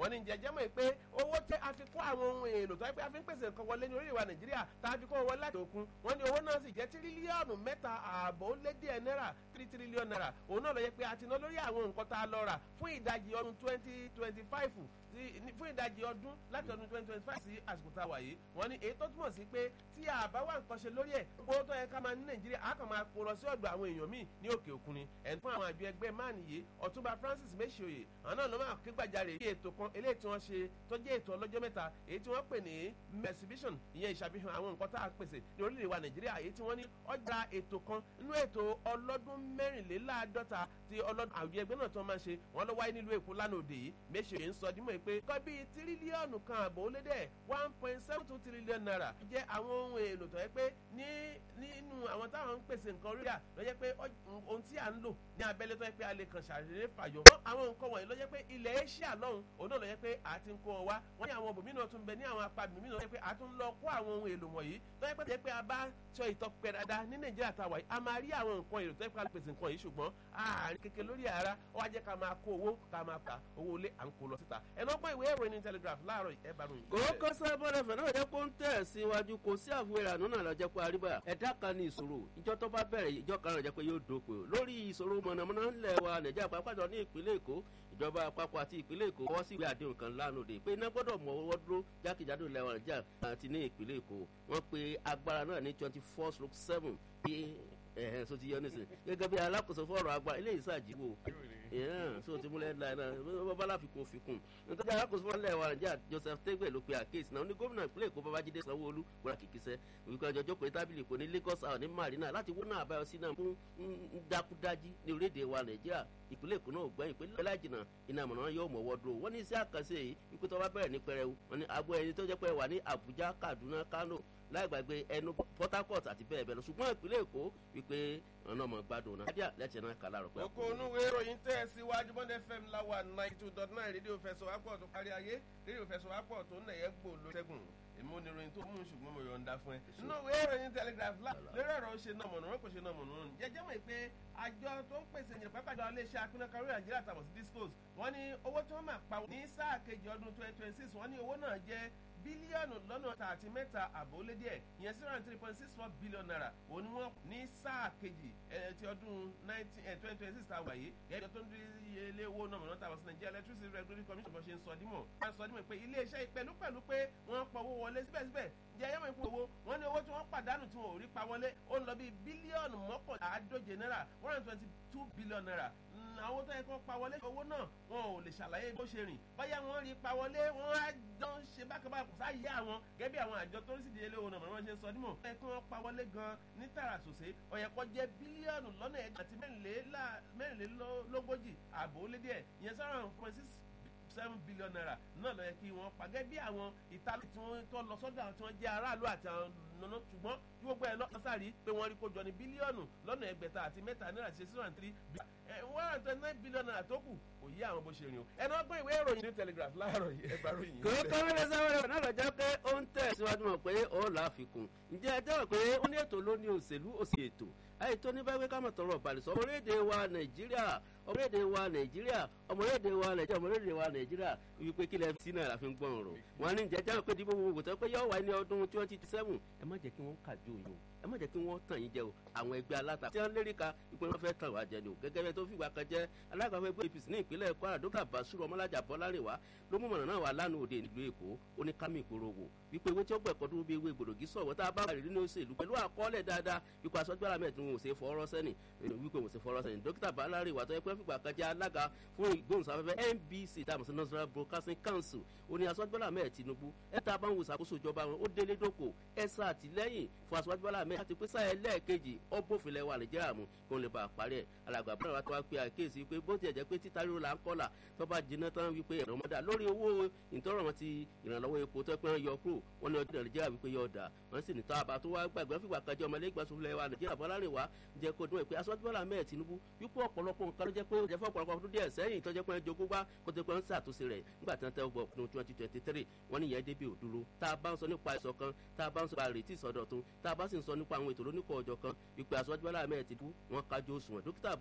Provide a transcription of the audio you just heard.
wọ́n ní jẹjẹ́ mọ̀ pé owó tẹ́ a fi kó àwọn ohun èlò tó yẹ pé a fi ń pèsè nǹkan wọlé ní orílẹ̀ wa nàìjíríà tá a fi kó wọlé láti òkun wọ́n ní owó náà sì jẹ́ tírílíọ̀nù mẹ́ta ààbọ̀ ó lé díẹ̀ náírà tírí tírílíọ̀nù náírà òun náà lọ yẹ pé a ti ná lórí àwọn nǹkan tá a lọ rà fún ìdajì ọdún twenty twenty five fún ìdajì ọdún láti ọdún twenty twenty five sí àsìkò tá a wà yìí wọ́n ní èyí tó túmọ̀ sí pé tí a bá wà nǹkan ṣe lórí ẹ̀ owó tó yẹ ká máa ní nàìjíríà á kàn máa kó lọ sí ọ̀dọ̀ àwọn èèyàn míì ní òkè òkun ni ẹ̀ fún àwọn àjọ ẹgbẹ́ máàní yìí ọ̀túnba francis mẹ́sìòyè àwọn náà ló máa ké gbàjarè bí ètò kan eléyìí tí wọ́n ṣe tó jẹ́ ètò ọlọ́jọ́ mẹ́ta èyí tí wọ́n pè ní exhibition ìyẹn ìṣàfihàn àwọn nǹkan tá a pèsè ní orílẹ̀ wa nàìjíríà èyí tí wọ́n ní ọjà ètò kan nínú ètò ọlọ́dún mẹ́rìnléláàádọ́ta ti ọlọ́dún àwùjọ ẹgbẹ́ náà tó máa ń ṣe wọ́n lọ wáyé nílùú èkó lánàá òde yìí mẹ́sìòyè ń sọ dímọ̀ pé kọ́ bíi tírílíọ̀nù kan àbò ó lé dẹ̀ one point seven two trillion naira jẹ́ àwọn ohun èlò tó yẹ pé ní nínú àwọn táwọn ń pèsè nǹkan orí rà ló jẹ́ pé ohun tí à ń lò ní abẹ́lé tó yẹ pé a lè kàn ṣàṣeré fàyọ. àwọn nǹkan wọ̀nyí ló jẹ́ pé ilẹ̀ asia lọ́hùn òun náà ló jẹ́ pé a ti ń kó wọn wá wọ́n ní àwọn òbòmí náà tún bẹ ní àwọn apá mi náà ló jẹ́ pé a tún lọ kó àwọn ohun èlò wọ̀nyí tó yẹ pé tó yẹ pé a bá tọ ìtọ́pẹ́ dáadáa ní nàìjíríà tàwa yìí a máa rí àwọn nǹkan èlò tó yẹ pé a lè pèsè nǹkan yìí ṣùgbọ́n àárín kékeré lórí ara ó wá jẹ́ ká máa kó owó ká máa pa owó ilé à ń kó lọ síta ẹ̀nà ọgbọ́n ìwé ìròyìn telegraph láàárọ̀ ẹ̀ bá ròyìn. kò kọ́sẹ́ bọ́dẹ̀ fẹ̀ náà jẹ́ kó ń tẹ̀ síwájú kò sí àfúwérà nínú àlọ́jẹ́ pé àríbá ẹ̀dá kan ní ìṣòro ìjọ tó bá bẹ̀rẹ̀ ìjọ kan rẹ̀ jẹ́ pé yóò dópin lórí ìṣòro mọ̀nàmọ́ná ńlẹ̀ wa nàìjíríà pàápàá ní ìpínlẹ̀ èkó ìjọba àpapọ̀ àti ìpínlẹ̀ èkó wọ́n sì gbé àdéhùn kan lánàá òde pé iná gbọ́dọ̀ mọ owó dúró jákèjádò ilẹ̀ wa nàìjíríà àti ní ìpínlẹ̀ èkó wọ́n pe agbára náà ní twenty four stroke seven bí ẹ̀hẹ́n so ti yọ nísìn gẹ́gẹ́ bí alákòóso fọ́ọ̀rọ̀ agbára eléyìí ṣàjìwò so ti múlẹ̀ ńlá náà bọ́bálá fikùn fikùn nítorí alákòóso fọ́ọ̀rọ̀ ilẹ̀ wa nàìjíríà joseph tegbe ló pe àkéèsì náà ní gómìnà ìpínlẹ̀ èkó babájídé sanwó-olú gbọ́dọ̀ kìkìsẹ́ wípé ọjọ́ jókòó tábìlì kò ní lagos àwọn ní marina láti wọ́n náà àbáyọ sí náà fún dákúdájí ní orílẹ̀-èdè wa nàìjíríà ìpínlẹ̀ èkó náà gbẹ́yìn pé lọ́lá jìnnà iná mọ̀nà yóò mọ̀ wọ́ dúró wọ́n ní iṣẹ́ àkànṣe yìí wípé tó bá bẹ̀rẹ̀ ní pẹrẹwu wọ́n ní abo ẹni tó jẹ́ pé wà ní àbújá kaduna kano láì gbàgbé ẹnu port harcourt àti bẹ́ẹ̀ bẹ́ẹ̀ lọ ṣùgbọ́n ìpínlẹ̀ èkó wípé ọ̀nà ọmọ gbádùn náà. adíà lẹ́tẹ̀ náà kàlá rọ̀ pé. oko onúwe ìròyìn tẹ́ ẹ síwájú bọ́ndẹ̀ fm láwa ninety two dot nine rédíò fẹsọ̀wápọ̀ tó kárí ayé rédíò fẹsọ̀wápọ̀ tó nẹ̀yẹ́ gbò ló ṣẹ́gun èmi ò ní ìròyìn tó mú ṣùgbọ́n mo yọ̀ǹda fún ẹ. nínú ìwé ìròyìn telegraph lórí ọ̀rọ̀ ṣe náà mọ̀nà wọn kò ṣe náà mọ̀nà wọn. jẹjẹ́ mọ̀ pé àjọ tó ń pèsè ìyẹn pápájọ iléeṣẹ́ apínnákarí nàìjíríà tàbọ̀ sí discos wọ́n ní owó tí wọ́n máa pa ní sáà kejì ọdún twenty twenty six wọ́n ní owó náà jẹ́ bílíọ̀nù lọ́nà tààtì mẹ́ta àbólé díẹ̀ ìyẹn sí round three point six four billion naira òun ni wọ́n ní sáà kejì ti ọdún nineteen twenty twenty six ta wà yìí gẹ́gẹ́ tó ń di ilé owó náà mọ̀nà tàbí nàìjíríà electricity regulatory commission bó ṣe ń sọ dímọ̀ wọ́n sọ dímọ̀ pé iléeṣẹ́ pẹ̀lú pẹ̀lú pé wọ́n pọ̀ owó wọlé síbẹ̀síbẹ̀ jẹ́ ẹ̀yẹ́mọ̀ ìpín owó wọ́n ní owó tí wọ́n pàdánù tí wọ́n ò rí pa wọlé ó ń lọ bí bílíọ̀nù mọ́kànláàádóje náírà one hundred twenty two billion naira àwọn tó yẹ kó pa wọlé owó náà wọn ò lè ṣàlàyé bó ṣe rìn báyà wọn rí pa wọlé wọn á dán ṣe bákàbákà sáyé àwọn gẹ́gẹ́ bí àwọn àjọ tó ń sì di ilé owó náà wọ́n ṣe ń sọ nímọ̀ ẹ kí wọ́n pa wọlé gan ní tààrà sòsé ọ̀yẹ̀kọ́ jẹ́ bílíọ̀nù lọ́nà ẹ̀dá àti mẹ́rìnlélógójì ààbò ó lé díẹ̀ ìyẹn sára point six seven billion naira náà lọ yẹ kí wọ́n pa gẹ́gẹ́ bí àwọn ìtàlẹ̀ tí wọ́n tọ́ lọ sọ́dọ̀ àwọn tí wọ́n jẹ́ aráàlú àti àwọn nana ṣùgbọ́n kí gbogbo ẹ̀ lọ́sàrí pé wọ́n rí kó jọ ní bílíọ̀nù lọ́nà ẹgbẹ̀ta àti mẹ́ta náírà ṣe six hundred three one hundred twenty nine billion naira tó kù kò yí àwọn bó ṣe rìn o ẹnu ọgbọ́n ìwé ìròyìn ní telegraph láàárọ̀ yìí ẹgbàá ròyìn. kò kọ́mẹ́rẹ́ sáwẹ́rẹ́ náà lọ jẹ́ pé ó ń tẹ̀ síwájú mọ̀ pé ó là á fi kún ǹjẹ́ ẹ jẹ́wọ́ pé ó ní ètò ló ní òṣèlú òsì ètò àyè tó ní báwí ká mọ̀ tọrọ ìbàlẹ̀sọ ọmọlédè wa nàìjíríà ọmọlédè wa nàìjíríà ọmọlédè wa nàìjíríà ọmọlédè wa nàìjíríà wípé kílẹ̀ sí náà la fi ń gbọ́n ọ̀rọ̀ wọn ní jẹjẹrẹ pé dìbò gbogbo tó pé yọ wá ní ọdún twenty seven ẹ má jẹ́ kí wọ́n kàjú yìí o ẹ má jẹ́ kí wọ́n tàn yín jẹ o àwọn ẹgbẹ́ aláta tí wọ́n lérí ka ipò wọn fẹ́ tàn wá jẹ ni o gẹ́gẹ́ bẹ́ẹ̀ tó fìgbà kan jẹ́ alágbàfẹ́ ẹgbẹ́ apc ní ìpínlẹ̀ kwara dókítà basiru ọmọlájà bọ́lárẹ̀wá ló mú mọ̀nà náà wà lánàá òde ìlú èkó ó ní kámi ìgboro wò wípé owó tí ó gbẹ̀kọ́ dúró bí ewé gbòdògì sọ̀wọ́ tá a bá rí nínú òṣèlú pẹ̀lú àkọọ́lẹ̀ dáadáa wípé aṣọ́gbára mẹ́ẹ̀tún wọn ò ṣe fọ́ọ́rọ́ sẹ́nì wípé wọn ò ṣe fọ́ọ́rọ́ sẹ́nì dókítà bọ́lárẹ̀wá tó yẹ pé fìgbà kan jẹ́ alága fún ìgbóhùnsáfẹ́fẹ́ nbc tàbí sí national broadcasting council ó ní aṣọ́gbára mẹ́ẹ̀ tinubu ẹ̀ta bá ń wo ìṣàkóso ìjọba wọn ó délé dóko ẹ̀sà àtìlẹ́yìn fún aṣọ́gbára mẹ́ẹ̀ láti pèsè ẹlẹ́ẹ̀kejì ọ̀bọ̀fìlẹ̀ wà nàìjíríà mú kí wọ́n lè bá a parí ẹ̀ alàgbà bọ́lá wa tó wá pé àkéèsí pé bó tiẹ̀ jẹ́ pé títa ríro là ń kọ́là tó bá jiná tán wípé ẹ̀rọ mọ́dà lórí owó ìtọ́rọ̀mọ́ ti ìrànlọ́wọ́ epo tó pẹ́ yọ kúrò wọ́n ní ọdún nàìjíríà wípé yọ ọ̀dà wọ́n sì ní tọ́ àbá tó wá gbàgbé fìgbà kájọ ọmọlé ìgbàsófilẹ̀ wa nàìjíríà bọ́lá rìn wá jẹ́ kó dún ẹ̀ pé aṣọ́jú bọ́lá mẹ́ẹ̀ tinubu wípé ọ̀pọ̀lọpọ̀ nǹkan ló jẹ́ pé ó jẹ́ fún ọ̀pọ̀lọpọ̀ ọdún díẹ̀ sẹ́yìn tó jẹ́ pé jogún wá kó tó pé ń ṣàtúnṣe rẹ̀ nígbà tí wọ́n tẹ́ ọgbọ̀n ọdún twenty twenty three wọ́n ní ìyẹn débi òdúró tá a bá ń sọ nípa ìṣọ̀kan tá a bá ń sọ nípa àrètí ìsọdọ̀tun tá a bá sì ń sọ nípa àwọn ètò lóníkọ̀ ọjọ́ kan ìpè aṣọ́jú bọ́lá mẹ́ẹ̀ tinubu wọ́n kájú òṣùwọ̀n dókítà